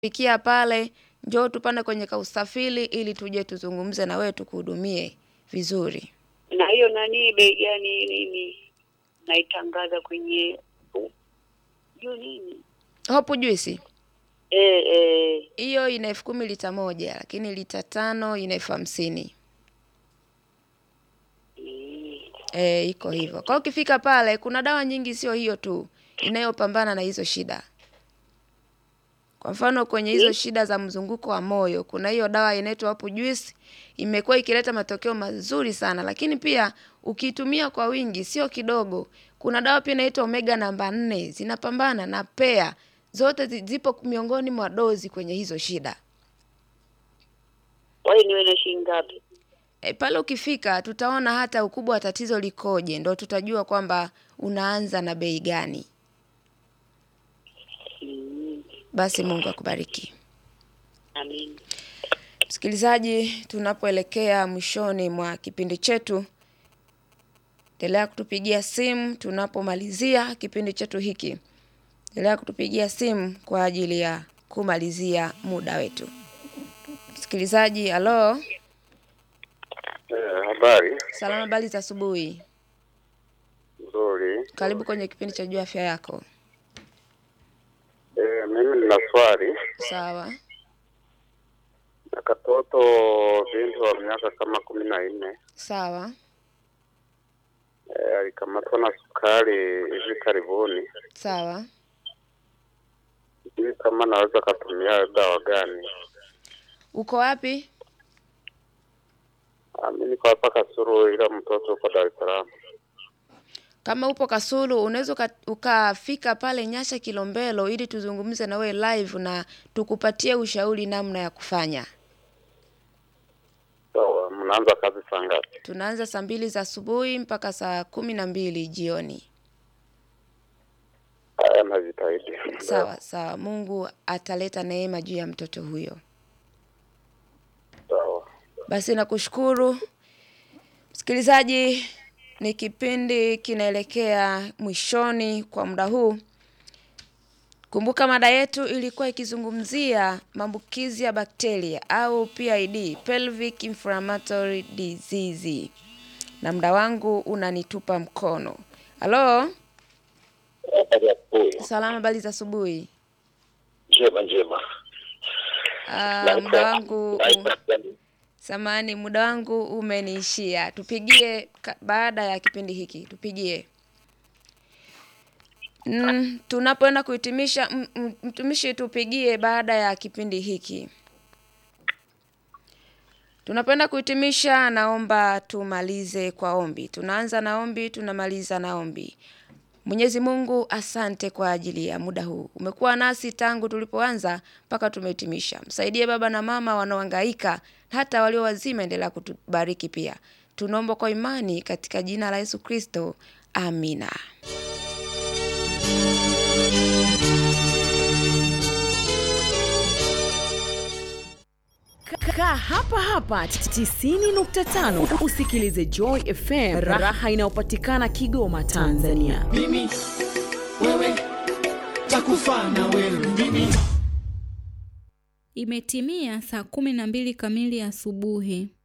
fikia pale, njoo tupande kwenye kausafiri ili tuje tuzungumze na wewe tukuhudumie vizuri. Na hiyo nani bei gani nini naitangaza kwenye juu nini? Hopu juisi Eh, eh. hiyo ina elfu kumi lita moja, lakini lita tano ina elfu hamsini. Mm. E, iko hivyo. Kwa hiyo ukifika pale, kuna dawa nyingi, sio hiyo tu inayopambana na hizo shida. Kwa mfano kwenye hizo shida za mzunguko wa moyo, kuna hiyo dawa inaitwa hapo juice, imekuwa ikileta matokeo mazuri sana, lakini pia ukiitumia kwa wingi, sio kidogo. Kuna dawa pia inaitwa omega namba nne, zinapambana na pea, zote zi- zipo miongoni mwa dozi kwenye hizo shida. Kwa hiyo niwe na shilingi ngapi? E, pale ukifika tutaona hata ukubwa wa tatizo likoje, ndo tutajua kwamba unaanza na bei gani. Mm. Basi Mungu akubariki. Amin. Msikilizaji, tunapoelekea mwishoni mwa kipindi chetu, endelea kutupigia simu tunapomalizia kipindi chetu hiki. Endelea kutupigia simu kwa ajili ya kumalizia muda wetu. Msikilizaji, halo, Eh, habari salama, habari za asubuhi. nzuri. Karibu kwenye kipindi cha Jua Afya Yako. Eh, mimi nina swali Sawa, na katoto binti wa miaka kama kumi na nne sawa, eh, alikamatwa na sukari hivi karibuni. sawa. Sijui kama naweza katumia dawa gani. Uko wapi? Ah, Mimi niko hapa Kasuru, ila mtoto uko Dar es Salaam. Kama upo Kasulu, unaweza uka- ukafika pale Nyasha Kilombero ili tuzungumze na wewe live na tukupatie ushauri namna ya kufanya. Sawa, mnaanza kazi saa ngapi? Tunaanza saa mbili za asubuhi mpaka saa kumi na mbili jioni. Haya, najitahidi. Sawa sawa, Mungu ataleta neema juu ya mtoto huyo. Sawa. Basi nakushukuru msikilizaji, ni kipindi kinaelekea mwishoni kwa muda huu. Kumbuka mada yetu ilikuwa ikizungumzia maambukizi ya bakteria au PID, pelvic inflammatory disease, na muda wangu unanitupa mkono. Halo, Habari ya asubuhi. salama, habari za asubuhi. Njema njema. Ah, muda wangu Samani, muda wangu umeniishia. Tupigie ka- baada ya kipindi hiki, tupigie. Mm, tunapoenda kuhitimisha, m- m- mtumishi, tupigie baada ya kipindi hiki. Tunapoenda kuhitimisha, naomba tumalize kwa ombi. Tunaanza na ombi, tunamaliza na ombi. Mwenyezi Mungu, asante kwa ajili ya muda huu. Umekuwa nasi tangu tulipoanza mpaka tumehitimisha. Msaidie baba na mama wanaohangaika, hata walio wazima, endelea kutubariki pia. Tunaomba kwa imani katika jina la Yesu Kristo, amina. Kaa hapa hapa 90.5 usikilize Joy FM, raha inayopatikana Kigoma, Tanzania. mimi wewe takufa na wewe mimi Imetimia saa kumi na mbili kamili asubuhi.